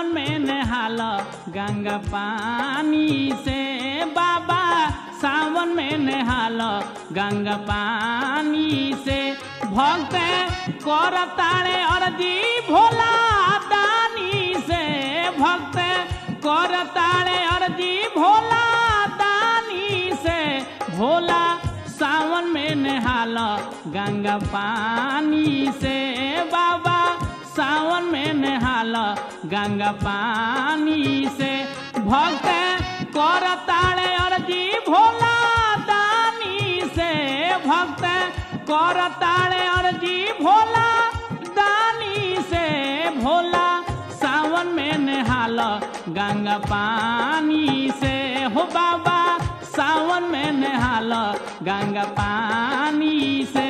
में नहाल गंगा पानी से बाबा सावन में नहाल गंगा पानी से भक्त कर ताड़े अर्जी भोला दानी से भक्त कर ताड़े अर्जी भोला दानी से भोला सावन में नहाल गंगा पानी से बाबा सावन में नहाल गंगा पानी से भक्त कर ताड़े अर्जी भोला दानी से भक्त कर ताड़े अर्जी भोला दानी से भोला सावन में नहाल गंगा पानी से हो बाबा सावन में नहाल गंगा पानी से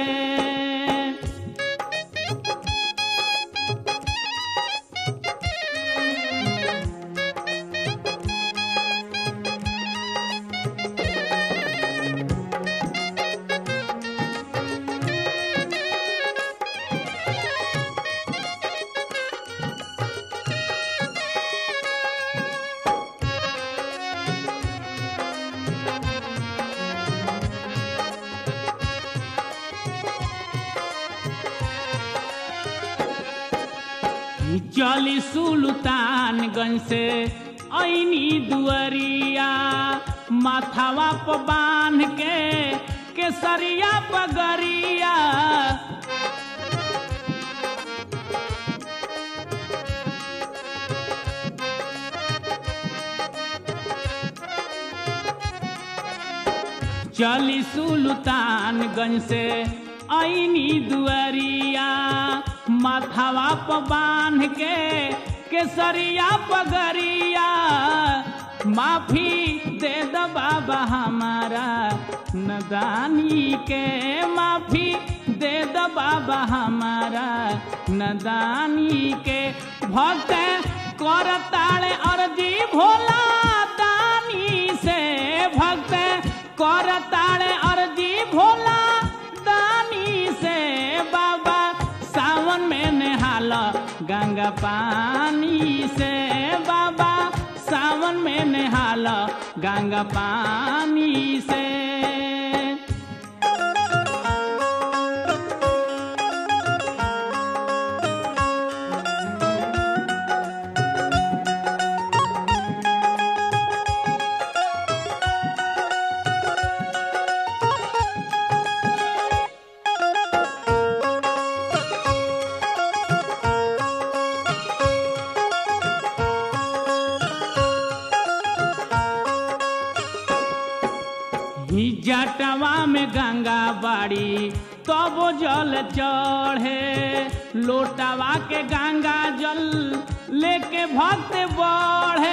चली सुल्तानगंज से ऐनी दुअरिया माथावा पर बांध के केसरिया पगरिया चली सुल्तानगंज से ऐनी दुअरिया माथावा पर बांध के केसरिया पगरिया माफी दे दो बाबा हमारा नदानी के माफी दे दो बाबा हमारा नदानी के भक्त कर ताड़े अर्जी भोला दानी से भक्त कर ताड़े अर्जी भोला दानी से बाबा सावन में नहाल गंगा पानी से बाबा सावन में नहाल गंगा पानी से जटवा में गंगा बाड़ी तब जल चढ़े लोटावा के गंगा जल लेके भक्त बढ़े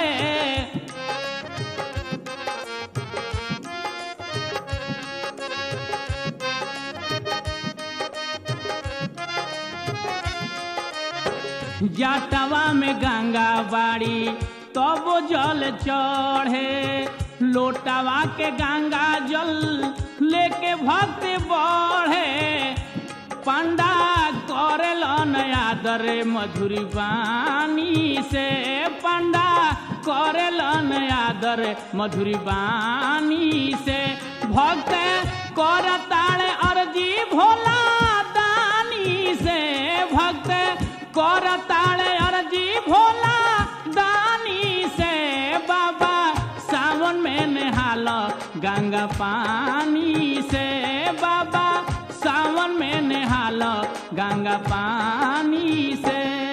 जटवा में गंगा बाड़ी तब जल चढ़े लोटावा के गंगा जल लेके भक्त बढ़े पंडा करल आदर मधुरी बानी से पंडा करल आदर मधुरी बानी से भक्त कर ताड़े अर्जी भोला दानी से भक्त कर ताड़े अर्जी भोला दानी से बाबा सावन में नहाल गंगा पानी से बाबा सावन में नहाल गंगा पानी से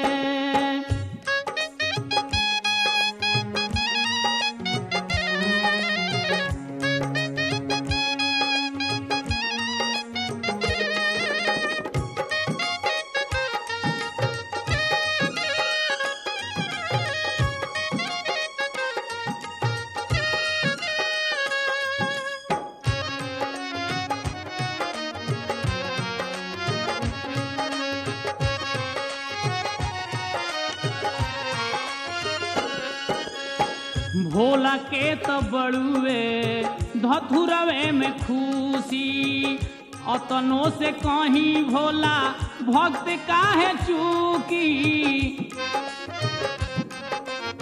भोला के तो बड़ुए धथुरवे में खुशी अतनों से कहीं भोला भक्त काहे चूकी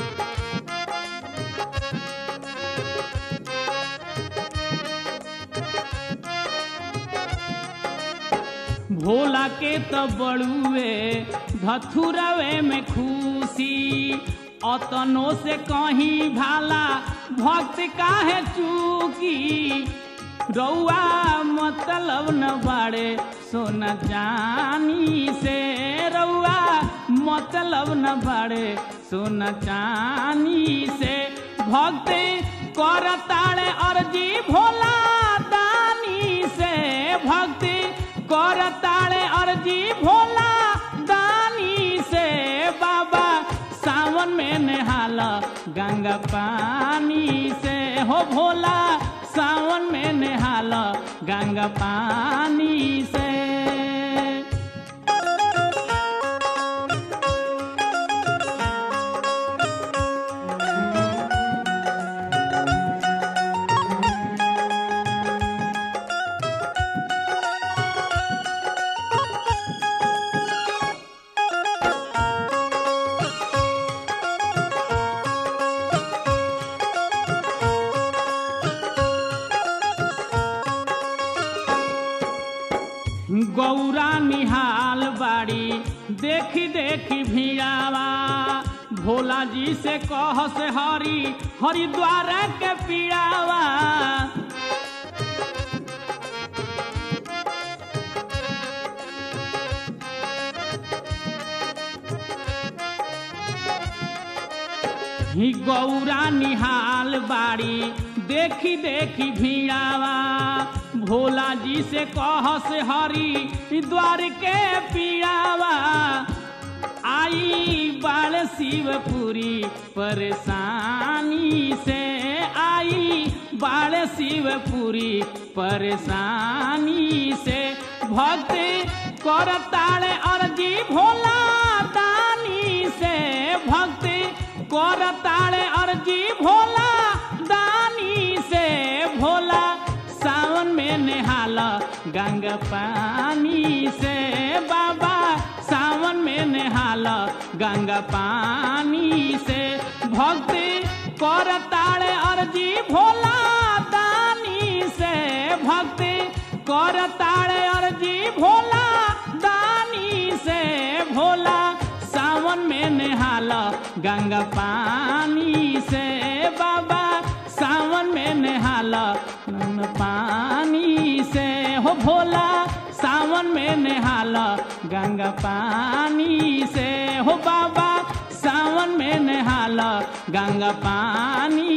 भोला के तो बड़ुए धथुरवे में खुशी अतनो से कहीं भाला भक्त काहे चूकी रउआ मतलब न बाड़े सोना जानी से रउआ मतलब न बाड़े सोना चानी से भक्त करताड़े अर्जी भोला दानी से भक्ति करताड़े अर्जी भोला दानी से बाबा सावन में नहाला गंगा पानी से हो भोला सावन में नहाला गंगा पानी से गौरा निहाल बाड़ी देखी देखी भिड़ावा भोला जी से कह से हरी हरिद्वार के पीड़ावा ही गौरा निहाल बाड़ी देखी देखी भिड़ावा भोला जी से कह से हरी द्वार के पीड़ावा आई बाल शिवपुरी परेशानी से आई बाल शिवपुरी परेशानी से भक्त करताड़े अर्जी भोला दानी से भक्त करताड़े अर्जी भोला दानी से भोला सावन में नहाला गंगा पानी से बाबा सावन में नहाला गंगा पानी से भक्ति करताड़े अर्जी भोला दानी से भक्ति करताड़े अर्जी भोला दानी से भोला सावन में नहाला गंगा पानी से बाबा सावन में नहाला पानी से हो भोला सावन में नहाला गंगा पानी से हो बाबा सावन में नहाला गंगा पानी